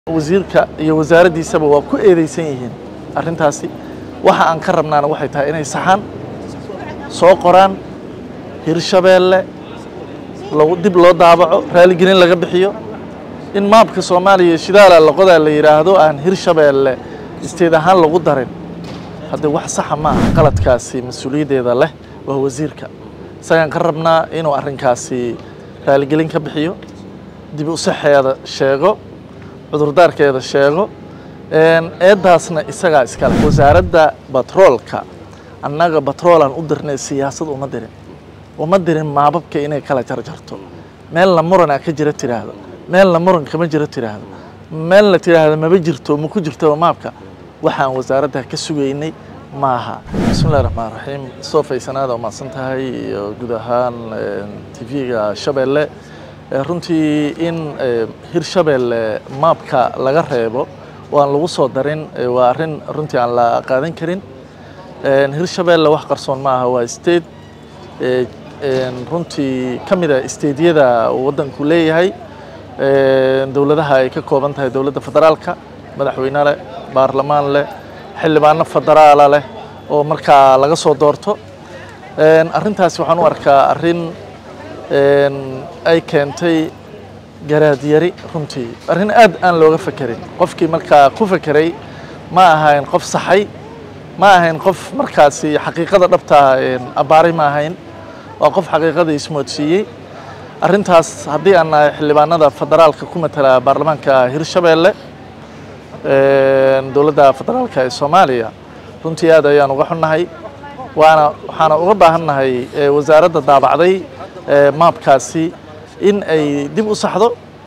wasiirka iyo wasaaraddiisaba waa ku eedeysan yihiin arrintaasi waxa aan ka rabnaana waxay tahay inay saxaan soo qoraan hirshabeelle lagu dib loo daabaco raaligelin laga bixiyo in maabka soomaaliya shidaala loqodaa la yidhaahdo aan hirshabeelle isteed ahaan lagu darin haddii wax saxa ma aha qaladkaasi mas-uuliyaddeeda leh waa wasiirka isagaan ka rabnaa inuu arrinkaasi raaligelin ka bixiyo dib u saxeeda sheego cudurdaarkeeda sheego eeddaasna isagaa iskale wasaaradda batroolka annaga batroolaan u dirnay siyaasad uma dirin uma dirin maababka inay kala jarjarto meelna muranaa ka jira tiraahdo meelna muran kama jiro tiraahdo meelna tiraahdo maba jirto ma ku jirto maabka waxaan wasaaradda ka sugaynay maaha bismillahi raxmaan raxiim soo faysanaada umahadsan tahay iyo guud ahaan tv-ga shabeelle runtii in hirshabeelle maabka laga reebo oo aan lagu soo darin waa arrin runtii aan la qaadan karin hirshabeelle wax qarsoon ma aha waa state runtii ka mid a stedeyada waddanku leeyahay dowladaha ay ka kooban tahay dowladda federaalka madaxweyne leh baarlamaan leh xildhibaano federaala leh oo markaa laga soo doorto arrintaasi waxaan u arkaa arrin ay keentay garaadyari runtii arrin aad aan looga fekerin qofkii markaa ku fekeray ma ahayn qof saxay ma ahayn qof markaasi xaqiiqada dhabtaa abbaaray ma ahayn waa qof xaqiiqada ismoodsiiyey arrintaas haddii aan nahay xildhibaanada federaalka ku matala baarlamaanka hirshabeelle dowladda federaalka ee soomaaliya runtii aad ayaan uga xunnahay waana waxaana uga baahannahay wasaaradda daabacday maabkaasi in ay dib u saxdo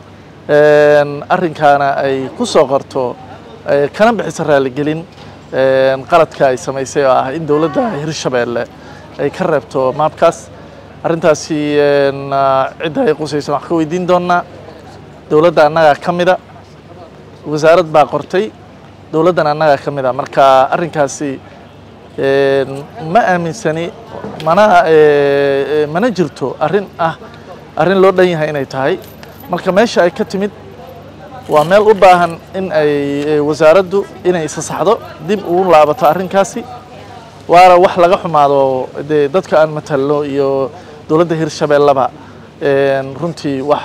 arrinkaana ay ku soo qorto kana bixiso raaligelin qaladka ay samaysay oo ah in dowladda hirshabeelle ay ka reebto maabkaas arrintaasi cidda ay qusaysan wax ka weydiin doonnaa dowladda annagaa ka mida wasaarad baa qortay dowladdan annagaa ka mid a marka arrinkaasi ma aaminsani mana mana jirto arrin ah arrin loo dhan yahay inay tahay marka meesha ay ka timid waa meel u baahan in ay wasaaraddu inay isa saxdo dib ugu laabato arrinkaasi waana wax laga xumaado dee dadka aan matalno iyo dowladda hirshabeelleba runtii wax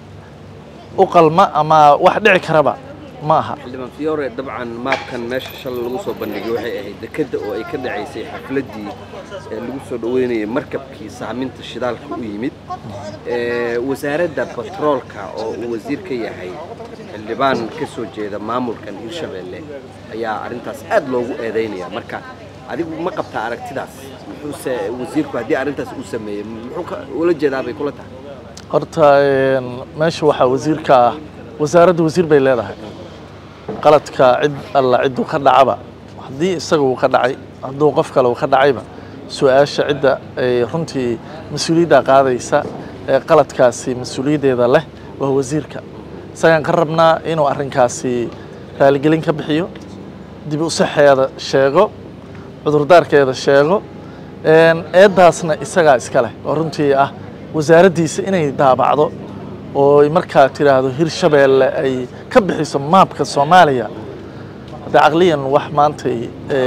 u qalma ama wax dhici karaba ma aha xildhibaan fiyoore dabcan maabkan meesha shalay lagu soo bandhigay waxay ahayd dekedda oo ay ka dhacaysay xafladdii ee lagu soo dhoweynayay markabkii saaminta shidaalka u yimid wasaaradda batroolka oo uu wasiir ka yahay xildhibaan ka soo jeeda maamulkan hirshabeelle ayaa arrintaas aad loogu eedaynaya marka adigu ma qabtaa aragtidaas muxuuse wasiirku haddii arrintaas uu sameeyey muxuu ula jeedaa bay kula tahay horta meesha waxaa wasiirka ah wasaaradda wasiir bay leedahay qaladka cid alla cidduu ka dhacaba haddii isaga uu ka dhacay hadduu qof kale uu ka dhacayba su-aasha cidda ay runtii mas-uuliyadda qaadaysa ee qaladkaasi mas-uuliyaddeeda leh waa wasiirka isagaan ka rabnaa inuu arrinkaasi raaligelin ka bixiyo dib u saxeeda sheego cudurdaarkeeda sheego eeddaasna isagaa iska leh oo runtii ah wasaaraddiisa inay daabacdo oo markaa tiraahdo hirshabeelle ay ka bixiso maabka soomaaliya haddee caqliyan wax maantay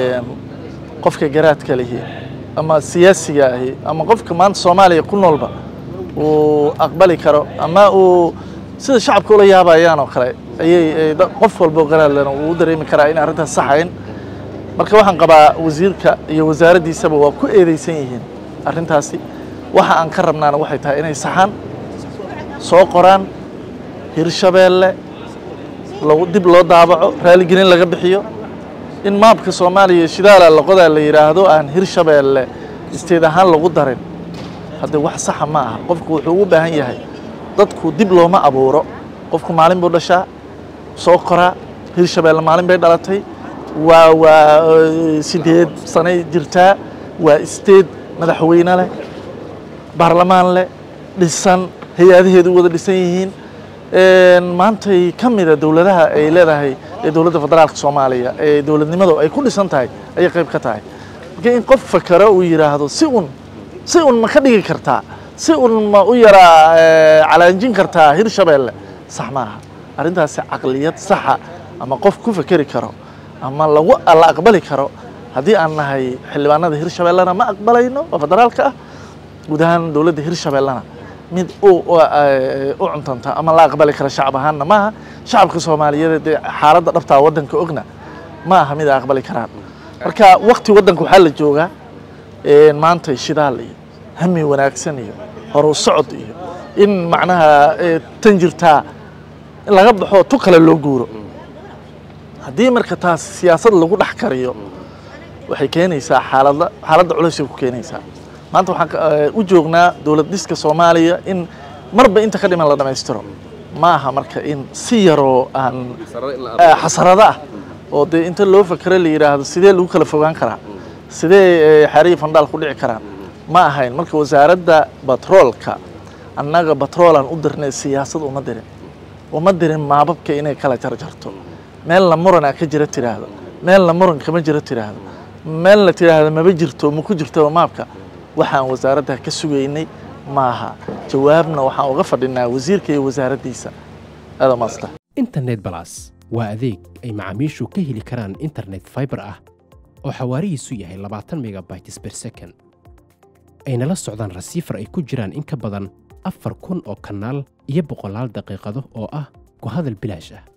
qofka garaadka lihi ama siyaasiga ahi ama qofka maanta soomaaliya ku noolba uu aqbali karo ama uu sida shacabka ula yaabayaan oo kale ayay qof walbo garaadlena uu u dareemi karaa in arrintaas saxayn marka waxaan qabaa wasiirka iyo wasaaraddiisaba waa ku eedeysan yihiin arrintaasi waxa aan ka rabnaana waxay tahay inay saxaan soo qoraan hirshabeelle lagu dib loo daabaco raaligelin laga bixiyo in maabka soomaaliya shidaala loqodaa la yidhaahdo aan hirshabeelle isteed ahaan lagu darin haddii wax saxa ma aha qofku wuxuu ugu baahan yahay dadku dib looma abuuro qofku maalin buu dhashaa soo koraa hirshabeelle maalin bay dhalatay waa waa sideed sanay jirtaa waa isteed madaxweyne leh baarlamaan leh dhisan hay-adaheedu wada dhisan yihiin maantay ka mida dowladaha ay leedahay ee dowladda federaalka soomaaliya ee dowladnimadu ay ku dhisan tahay ayay qayb ka tahay marka in qof fakero uu yidhaahdo si un si un ma ka dhigi kartaa si un ma u yaraa calaanjin kartaa hirshabeelle sax maaha arrintaasi caqliyad saxa ama qof ku fekeri karo ama lagu la aqbali karo haddii aan nahay xildhibaanada hirshabeellena ma aqbalayno oo federaalka ah guud ahaan dowladda hirshabeellena mid u u cuntanta ama la aqbali kara shacab ahaanna maaha shacabka soomaaliyeed dee xaaladda dhabtaa waddanka ogna ma aha mid ay aqbali karaan marka wakti waddanka waxaa la joogaa maanta shidaal iyo hami wanaagsan iyo horu socod iyo in macnaha tan jirtaa in laga baxo tu kale loo guuro haddii marka taas siyaasad lagu dhex kariyo waxay keenaysaa xaalada xaaladda culaysay ku keenaysaa maanta waxaan u joognaa dowlad dhiska soomaaliya in marba inta ka dhiman la dhammaystiro ma aha marka in si yaroo aan xasarado ah oo dee inta loo fakero la yidhaahdo sidee lagu kala fogaan karaa sidee xariyi fandhaal ku dhici karaan ma ahayn marka wasaaradda batroolka annaga batroolaan u dirnay siyaasad uma dirin uma dirin maababka inay kala jarjarto meelna muranaa ka jira tiraahdo meelna muran kama jiro tiraahdo meelna tiraahdo maba jirto ma ku jirtaba maabka waxaan wasaaradda ka sugaynay maaha jawaabna waxaan uga fadhinaa wasiirka iyo wasaaraddiisa aada maasta internet balas waa adeeg ay macaamiishu ka heli karaan internet fiber ah oo xawaarihiisu yahay labaatan megabytes per second ayna la socdaan rasiifar ay ku jiraan in ka badan afar kun oo kanaal iyo boqolaal daqiiqado oo ah ku hadal bilaash ah